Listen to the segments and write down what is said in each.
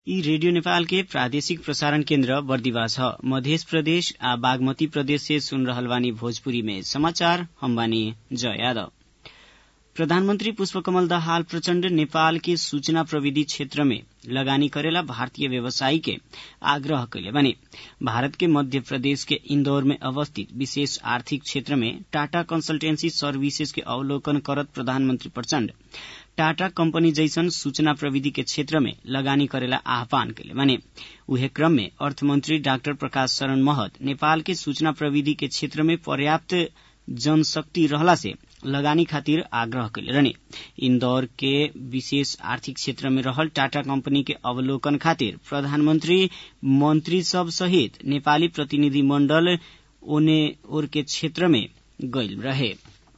यी रेडियो नेपाल के प्रादेशिक प्रसारण केन्द्र बर्दिवा छ मधेश प्रदेश आ बागमती प्रदेश से सुन रहल बानी भोजपुरी में समाचार हम बानी जय यादव प्रधानमंत्री पुष्पकमल दाहाल प्रचण्ड नेपाल के सूचना प्रविधि क्षेत्र में लगानी करेला भारतीय व्यवसायी के आग्रह कैले बानी भारत के मध्य प्रदेश के इंदौर में अवस्थित विशेष आर्थिक क्षेत्र में टाटा कंसल्टेंसी सर्विसेज के अवलोकन करत प्रधानमंत्री प्रचण्ड टाटा कंपनी जैसन सूचना प्रविधि के क्षेत्र में लगानी करेला आह्वान कैले बानी उहे क्रम में अर्थमंत्री डाक्टर प्रकाश शरण महत नेपाल के सूचना प्रविधि के क्षेत्र में पर्याप्त जनशक्ति रहला से लगानी खातिर आग्रह कैले रहने इंदौर के विशेष आर्थिक क्षेत्र में रहल टाटा कंपनी के अवलोकन खातिर प्रधानमंत्री मंत्री सब सहित नेपाली प्रतिनिधि मंडल ओने ओर के क्षेत्र में गईल रहे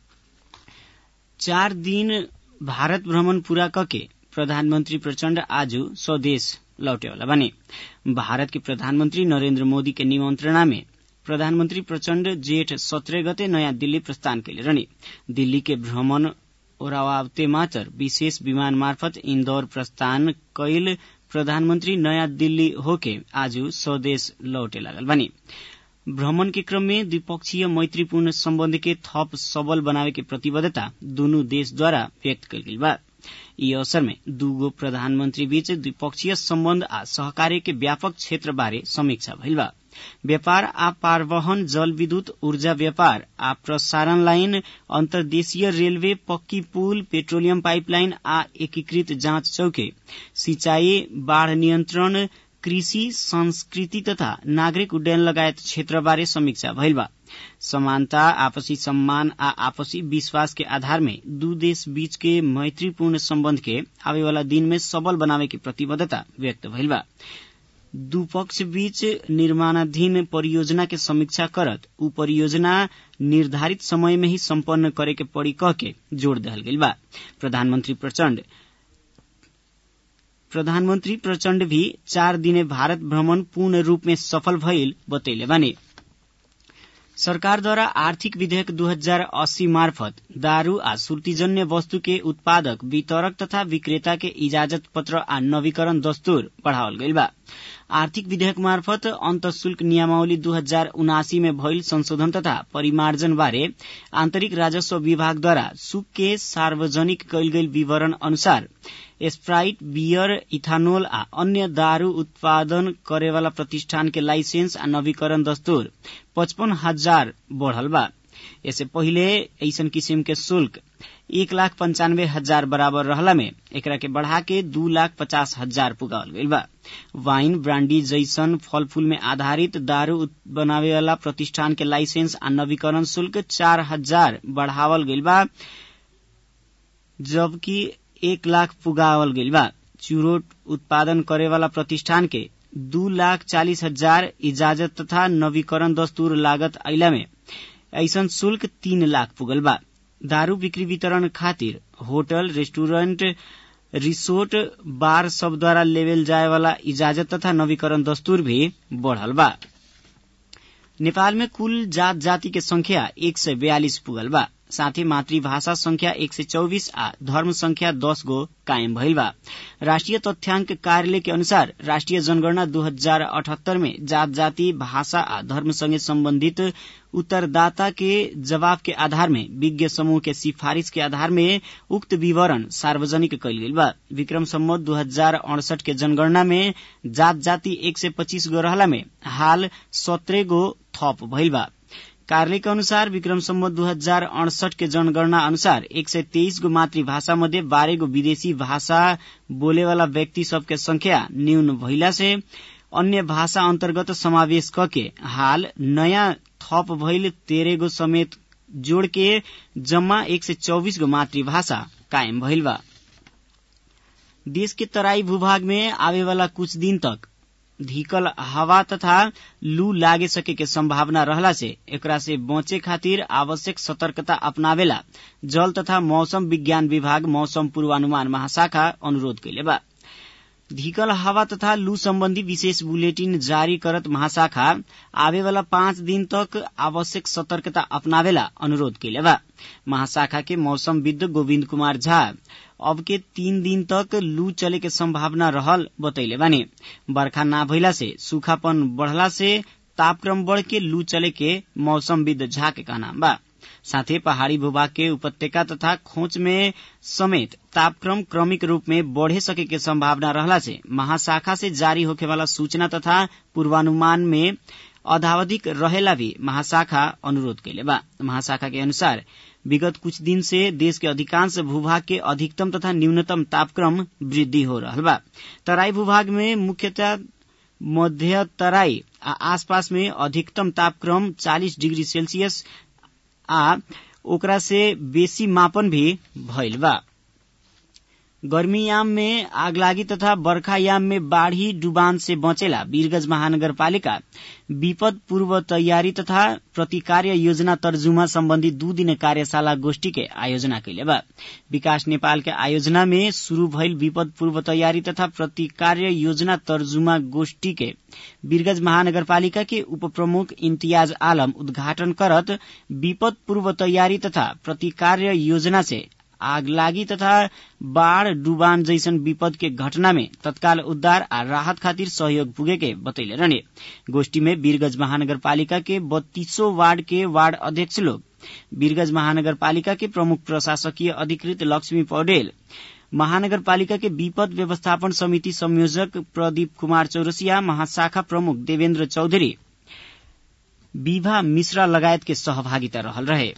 चार दिन भारत भ्रमण पूरा कके प्रधानमंत्री प्रचण्ड आज स्वदेश लौटेवाला बने भारत के प्रधानमंत्री नरेन्द्र मोदी के निमंत्रणा में प्रधानमंत्री प्रचण्ड जेठ सत्रह गते नयाँ दिल्ली प्रस्थान कैले रहने दिल्ली के भ्रमण ओरावावते मात्र विशेष विमान मार्फत इंदौर प्रस्थान कैल प्रधानमंत्री नयाँ दिल्ली होके आज स्वदेश लौटे लागल बनी भ्रमण के क्रम में द्विपक्षीय मैत्रीपूर्ण सम्बन्ध के थप सबल बनावे के प्रतिबद्धता दुनू देशद्वारा व्यक्त कल गई बा यी अवसर में दूगो प्रधानमंत्री बीच द्विपक्षीय सम्बन्ध आ सहकार्य के व्यापक क्षेत्र बारे समीक्षा भइल बा व्यापार आ पारवहन जल विद्युत ऊर्जा व्यापार आ प्रसारण लाइन अन्तर्देशीय रेलवे पक्की पुल पेट्रोलियम पाइपलाइन आ एकीकृत जाँच चौके सिंचाई बाढ़ नियन्त्रण कृषि संस्कृति तथा नागरिक उड्डयन लगायत क्षेत्रबारे समीक्षा भइल बा समानता आपसी सम्मान आ आपसी विश्वास के आधार में दू देश बीच के मैत्रीपूर्ण सम्बन्ध के आवेवाला दिन में सबल बनावे के प्रतिबद्धता व्यक्त भइल बा दुपक्ष बीच निर्माणाधीन परियोजना के समीक्षा करत उ परियोजना निर्धारित समय में ही सम्पन्न करे के पड़ी कह के जोड़ दहल गइल बा प्रधानमंत्री प्रचण्ड प्रधानमंत्री प्रचण्ड भी चार दिने भारत भ्रमण पूर्ण रूप में सफल भइल बतैले बानी सरकारद्वारा आर्थिक विधेयक 2080 मार्फत दारू आ सुर्तीजन्य वस्तु के उत्पादक वितरक तथा विक्रेता के इजाजत पत्र आ नवीकरण दस्तूर बढ़ावल गइल बा आर्थिक विधेयक मार्फत अन्तशुल्क नियमावली दू हजार उनासी में भइल संशोधन तथा परिमार्जन बारे आन्तरिक राजस्व विभागद्वारा सुक के सार्वजनिक कैल गेल विवरण अनुसार स्प्राइट बियर इथानोल आ अन्य दारू उत्पादन करेवाला प्रतिष्ठान के लाइसेंस आ नवीकरण दस्तूर पचपन हजार बढ़ल बा यससे पहिले ऐसन किसिम के शुल्क एक लाख पंचानवे हजार बराबर रहला में एकरा के बढ़ा के दू लाख पचास हजार पुगावल गइल बा वाइन ब्रांडी जैसन फल फूल में आधारित दारू बनावे वाला प्रतिष्ठान के लाइसेंस आ नवीकरण शुल्क चार हजार बढ़ावल गइल बा जबकि एक लाख पुगावल गइल बा चुरोट उत्पादन करे वाला प्रतिष्ठान के दू लाख चालीस हजार इजाजत तथा नवीकरण दस्तूर लागत अइला में ऐसन शुल्क तीन लाख पुगल बा दारू बिक्री वितरण खातिर होटल रेस्टोरेंट रिसोर्ट बार सब द्वारा लेवेल जाए वाला इजाजत तथा नवीकरण दस्तूर भी बढ़ल बा नेपाल में कुल जात जाति के संख्या एक सय बयालिस पुगल बा साथै मातृभाषा संख्या एक सय चौबिस आ धर्म संख्या दस गो कायम भइल बा राष्ट्रिय तथ्याङ्क कार्यालय के अनुसार राष्ट्रिय जनगणना दू हजार अठहत्तर में जात जाति भाषा आ धर्म सँगै सम्बन्धित उत्तरदाता के जवाब के आधार में विज्ञ समूह के सिफारिश के आधार में उक्त विवरण सार्वजनिक कैल गेल बा विक्रम सम्मत दू हजार अड़सठ के जनगणना में जात जाति एक सय पच्चीस गो रहला में हाल सत्रह गो थप भइल बा कार्यालय के अनुसार विक्रम सम्मत दू हजार अड़सठ के जनगणना अनुसार एक सय तेइस गो मातृभाषा मध्ये बाह्र गो विदेशी भाषा बोलेवाला व्यक्ति सबके संख्या न्यून भइला से अन्य भाषा अन्तर्गत समावेश कके हाल नयाँ थप भइल तेह्र गो समेत जोड़ के जम्मा एक सय चौबिस गो मातृभाषा कायम भइल बा देश के तराई भूभाग में आवेवाला कुछ दिन तक धीकल हवा तथा लू लागे सके के संभावना रहला से एकरा से बचे खातिर आवश्यक सतर्कता अपनावेला जल तथा मौसम विज्ञान विभाग मौसम पूर्वानुमान महाशाखा अनुरोध कैले बा धिकल हावा तथा लू सम्बन्धी विशेष बुलेटिन जारी करत महाशाखा आवेवाला पाँच दिन तक आवश्यक सतर्कता अपनावेला अनुरोध कैले बा महाशाखा के मौसमविद गोविन्द कुमार झा अब के तीन दिन तक लू चले के संभावना रहल बतैले बानी बर्खा ना भइला से सूखापन बढ़ला से तापक्रम बढ़ के लू चले के मौसमविद झा के कहना बा साथै पहाड़ी भूभाग के उपत्यका तथा खोच में समेत तापक्रम क्रमिक रूप में बढ़े सके के संभावना रहला से महाशाखा से जारी होखे वाला सूचना तथा पूर्वानुमान में अधावधिक रहेला भी महाशाखा अनुरोध कैले बा महाशाखा के अनुसार विगत कुछ दिन से देश के अधिकांश भूभाग के अधिकतम तथा न्यूनतम तापक्रम वृद्धि हो रहल बा तराई भूभाग में मुख्यतः मध्य तराई आ आसपास में अधिकतम तापक्रम 40 डिग्री सेल्सियस आ ओकरा से बेसी मापन भी भइल बा गर्मीयाम में आगलागी तथा बर्खायाम में बाढ़ी डुबान से बचेला वीरगंज महानगरपालिका विपद पूर्व तैयारी तथा प्रतिकार्य योजना तर्जुमा सम्बन्धी दू दिन कार्यशाला गोष्ठी के आयोजना कैले बा विकास नेपाल के आयोजना में शुरू भइल विपद पूर्व तैयारी तथा प्रतिकार्य योजना तर्जुमा गोष्ठी के वीरगंज महानगरपालिका के उप प्रमुख इम्तियाज आलम उद्घाटन करत विपद पूर्व तैयारी तथा प्रतिकार्य योजना से आगलागी तथा बाढ़ डुबान जैसन विपद के घटना में तत्काल उद्धार आ राहत खातिर सहयोग पुगे के बतैले रहने गोष्ठी में वीरगंज महानगरपालिका के बत्तीसों वार्ड के वार्ड अध्यक्ष लोग वीरगंज महानगरपालिका के प्रमुख प्रशासकीय अधिकृत लक्ष्मी पौडेल महानगरपालिका के विपद व्यवस्थापन समिति संयोजक प्रदीप कुमार चौरसिया महाशाखा प्रमुख देवेन्द्र चौधरी विभा मिश्रा लगायत के सहभागिता रहल रहे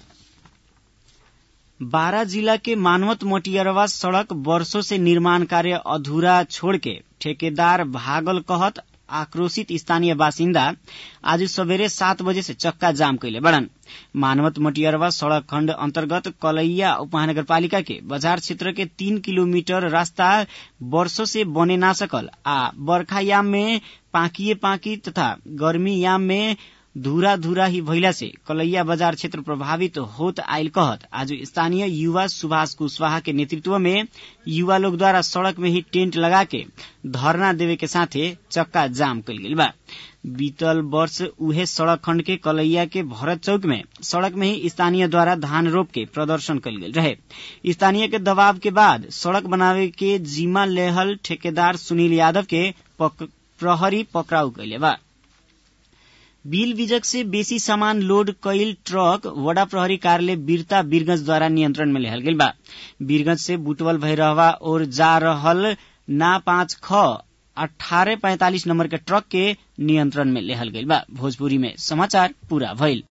बारा जिला के मानवत मोटियरवा सड़क वर्षों से निर्माण कार्य अधूरा छोड़ के ठेकेदार भागल कहत आक्रोशित स्थानीय बासिन्दा आज सवेरे सात बजे से चक्का जाम कैले बड़न मानवत मोटियरवा सड़क खण्ड अन्तर्गत कलैया उपमहानगरपालिका के बजार क्षेत्र के तीन किलोमीटर रास्ता वर्षो से बने ना सकल आ बर्खायाम में पाकिए पाकी तथा गर्मीयाम में धूरा धूरा ही भइला से कलैया बाजार क्षेत्र प्रभावित होत आयल कहत आज स्थानीय युवा सुभाष कुशवाहा के नेतृत्व में युवा लोग द्वारा सड़क में ही टेंट लगा के धरना देवे के साथे चक्का जाम कल गेल बा बीतल वर्ष उहे सड़क खंड के कलैया के भरत चौक में सड़क में ही स्थानीय द्वारा धान रोप के प्रदर्शन कल गेल रहे स्थानीय के दबाव के बाद सड़क बनावे के जिम्मा लेहल ठेकेदार सुनील यादव के पक, प्रहरी पकड़ाउ कैले बा बिल बीजक से बेसी सामान लोड कैल ट्रक वडा प्रहरी कार्यालय वीरता वीरगंज द्वारा नियंत्रण में लेहल गेल बा वीरगंज से बुटवल भैरहवा और जा रहल ना पाँच ख अठारह पैंतालीस नंबर के ट्रक के नियंत्रण में लेहल गईल बा भोजपुरी में समाचार पूरा भइल